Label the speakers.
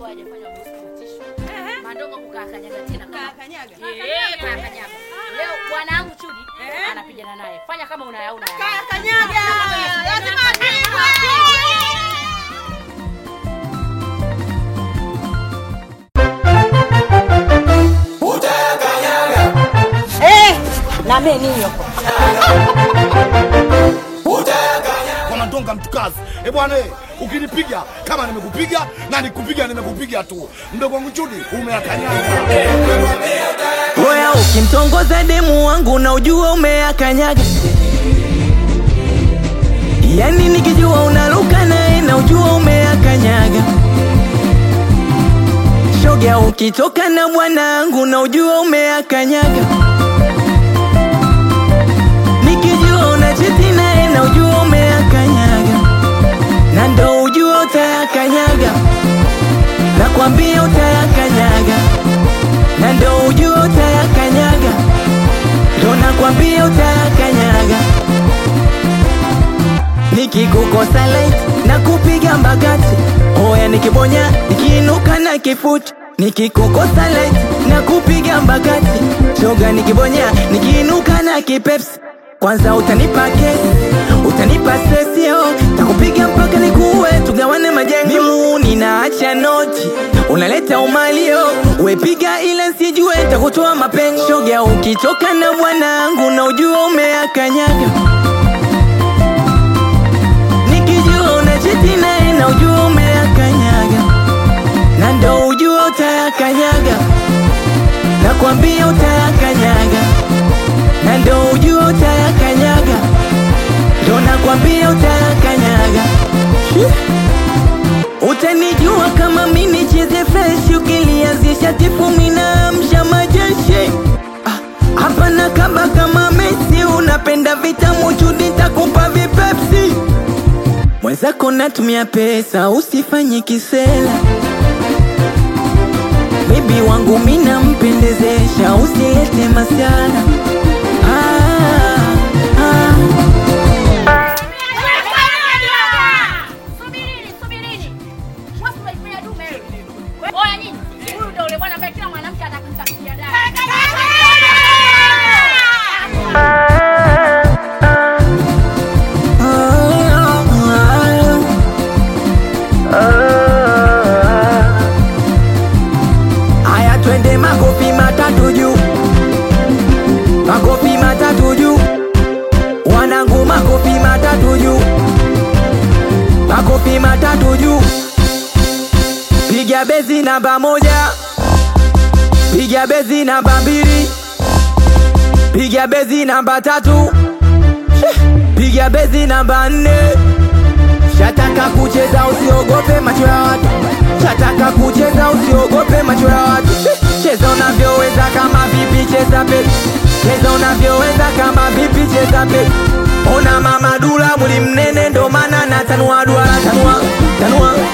Speaker 1: hajafanya usiku Mandongo kukakanyaga tena kama
Speaker 2: Kanyaga.
Speaker 1: Eh, kakanyaga. Leo bwana wangu Chudi anapigana naye. Fanya kama unayaona.
Speaker 2: Kanyaga. Lazima apigwe.
Speaker 1: Na mimi ninyo.
Speaker 3: kwa Mandonga mtukazi. Eh bwana, eh, ukinipiga kama nimekupiga na nikupiga nimekupiga tu. Mdogo wangu Chudi umeakanyaga.
Speaker 4: Oya, ukimtongoza demu wangu na ujua umeakanyaga, yani nikijua unaruka naye na ujua umeakanyaga. Shoga, ukitoka na bwanangu na ujua umeakanyaga, nikijua unacheti naye na ujua umeakanyaga, na ndo ujua utayakanyaga, nakwambia utayakanyaga na ndo ujua utayakanyaga, ndo nakwambia utayakanyaga. Nikikukosa light na kupiga mbagati, oya nikibonya nikiinuka na kifuti. Nikikukosa light na kupiga mbagati, shoga nikibonya nikiinuka na kipepsi. Kwanza utanipa kesi, utanipa stress yo, takupiga mpaka nikuue, tugawane majengo. Mimu ninaacha noti, unaleta umalio, wepiga ile sijue, takutoa mapengo. Shoga ukitoka na bwanangu na ujua umeakanyaga, nikijua unacheti naye na ujua umeakanyaga, na ndo ujua utayakanyaga, nakwambia utayakanyaga na ndo ujua utayakanyaga, ndo nakwambia utayakanyaga. Utanijua kama mi nicheze fresh, ukilianzisha tifu minaamsha majeshi Ah, hapa na kaba kama Messi, unapenda vitamu chudi, takupa vipepsi mwenzako natumia pesa, usifanye kisela Bibi wangu mina mpendezesha, usilete masiara ah, ah.
Speaker 1: Subirini, subirini. Wasu mnaifanya dume hili. Oya nyinyi, huyu ndio ule bwana ambaye kila mwanamke atakutakia dada.
Speaker 4: Aya, twende makofi matatu juu, makofi matatu juu, wanangu, makofi matatu juu, makofi matatu juu. Piga bezi namba moja, piga bezi namba mbili, piga bezi namba tatu, piga bezi namba nne. Shataka kucheza usiogope macho ya watu, shataka kucheza usiogope macho ya watu. Cheza unavyoweza kama vipi, cheza pe, cheza unavyoweza kama vipi, cheza pe. Ona mama dula muli mnene, ndo maana natanua duara, tanua tanua